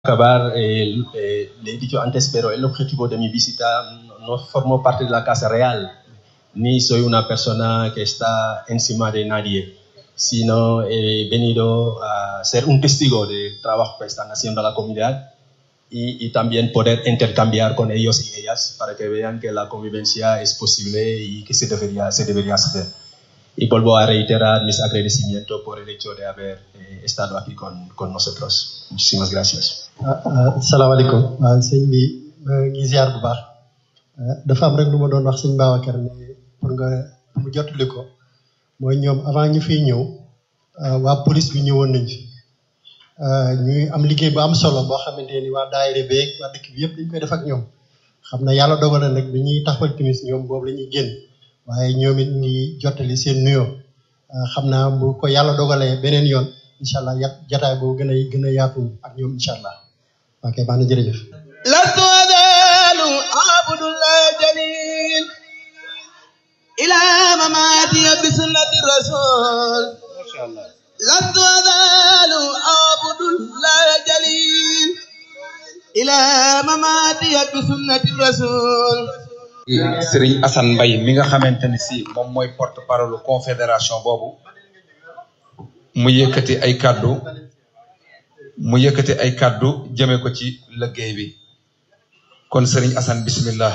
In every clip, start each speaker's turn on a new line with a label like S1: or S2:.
S1: acabar, eh, eh, le he dicho antes, pero el objetivo de mi visita no formo parte de la casa real, ni soy una persona que está encima de nadie, sino he venido a ser un testigo del trabajo que están haciendo la comunidad y, y también poder intercambiar con ellos y ellas para que vean que la convivencia es posible y que se debería, se debería hacer. Y vuelvo a reiterar mis agradecimientos por el hecho de haber eh, estado aquí con, con nosotros. Muchísimas gracias.
S2: asalaamaaleykum waaw sëñ bi ma ngi ziar bu baax dafa am rek lu ma doon wax sëñ Babacar ne pour nga mu jottali ko mooy ñoom avant ñu fiy ñëw waa police bi ñëwoon nañ fi ñuy am liggéey bu am solo boo xamante ni waa daayira beeg waa dëkk bi yëpp dañ koy def ak ñoom xam na yàlla dogal na nag bi ñuy taxawal timis ñoom boobu la ñuy génn waaye ñoom it ngi jottali seen nuyoo xam naa bu ko yàlla dogalee beneen yoon incha allah ya jataay boobu gën a gën a yaatu ak ñoom incha allah ok baax na jërëjëf
S3: لست أزال أعبد الله جليل إلى مماتي بسنة الرسول لست أزال أعبد الله جليل إلى مماتي بسنة الرسول
S4: Sëriñ Assane Mbaye mi nga xamante ni si moom mooy porte parole confédération boobu mu yëkkati ay kàddu mu yëkkati ay kàddu jëme ko ci liggéey bi kon Sëriñ Assane bismillah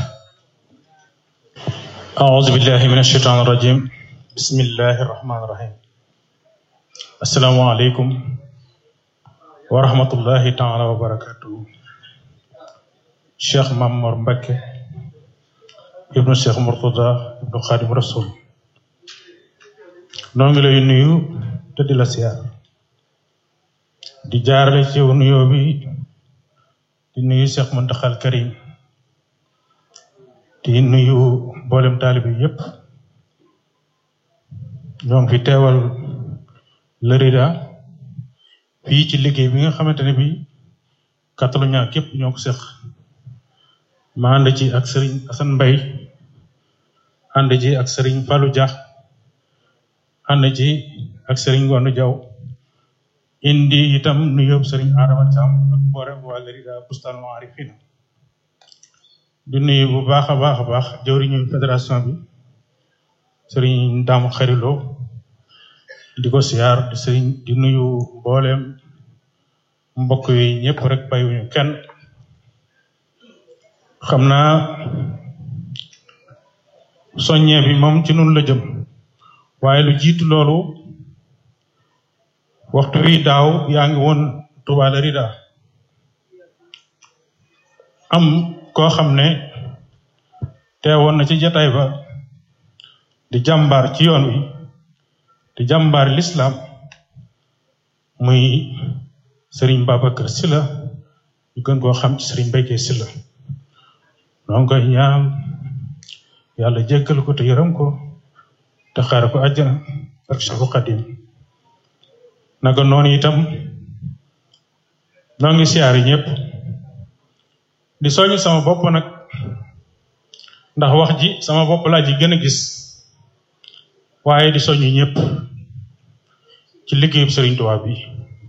S5: أعوذ بالله من الشيطان الرجيم بسم الله الرحمن الرحيم السلام عليكم ورحمة الله تعالى وبركاته شيخ مامور مبكي ابن الشيخ مرتضى ابن خادم رسول noo ngi lay nuyu te di la siyaar di jaarale ci nuyoo bi di nuyu Cheikh Muntaxal Karim di nuyu mboolem taalibe yépp ñoo ngi fi teewal lërida fii ci liggéey bi nga xamante ne bi Catalunya képp ñoo ko seq ma ànd ci ak sëriñ Assane Mbaye ànd ci ak sëriñ Fallou Dia ànd ci ak sëriñ Ngondo Diaw indi itam nuyoo sëriñ Adama Thiam ak mboolem waa lërida Bustaan Maarifina di nuyu bu baax a baax a baax jëwriñu fédération bi sëriñ Daamu Xarilo di ko siyaar di sëriñ di nuyu mbooleem mbokk yi ñëpp rek bàyyiwuñu kenn xam naa soññee bi moom ci nun la jëm waaye lu jiitu loolu waxtu wi daaw yaa ngi woon Touba Darida am koo xam ne teewoon na ci jataay ba di jàmbaar ci yoon wi di jàmbaar lislaam muy sëriñ Babacar Sylla ñu gën koo xam ci sëriñ Mbaye Sylla noo ngi koy ñaan yàlla jéggal ko te yërëm ko te xaare ko àjjana ak Seexu Xadim naka noonu itam noo ngi siyaari ñëpp di soññ sama bopp nag ndax wax ji sama bopp laa ji gën a gis waaye di soññ ñëpp ci liggéeyub Sëriñ Tuubaa bi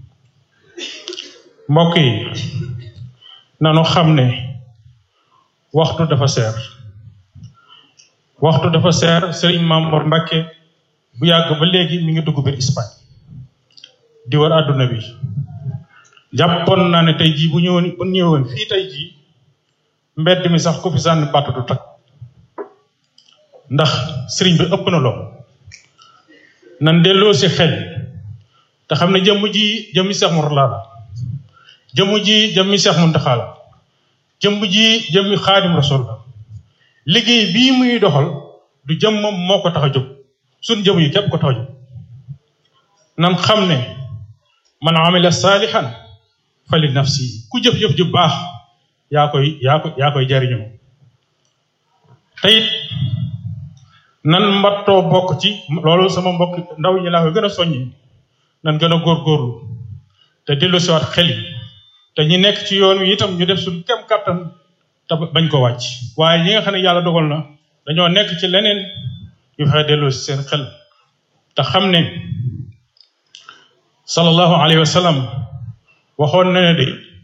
S5: mbokk yi nanu xam ne waxtu dafa seer waxtu dafa seer Sëriñ Mamoor Mbàkke bu yàgg ba léegi mi ngi dugg biir Espagne di war àdduna bi jàppoon naa ne tey jii bu ñëwoon bu ñëwoon fii tey jii mbedd mi sax ku fi sànni bàtt du tag ndax sëriñ bi ëpp na lool nan delloo si xel te xam ne jëmm ji jëmmi Seex Murtala la jëmm ji jëmmi Seex Muntaxa la jëmm ji jëmmi Xaadim Rasul la liggéey bii muy doxal du jëm moom moo ko tax a jóg suñ jëm yi képp ko tax a jóg nan xam ne man amila saalihan fa li nafsi ku jëf-jëf ju baax yaa koy yaa koy yaa koy jariñoo te it nan mbattoo bokk ci loolu sama mbokk ndaw ñi laa ko gën a soññi nan gën a góorgóorlu te dellu siwaat xel yi te ñi nekk ci yoon wi itam ñu def suñu kem kàttan te bañ ko wàcc waaye ñi nga xam ne yàlla dogal na dañoo nekk ci leneen ñu fexe delloo si seen xel te xam ne sallallahu alayhi wa sallam waxoon na ne de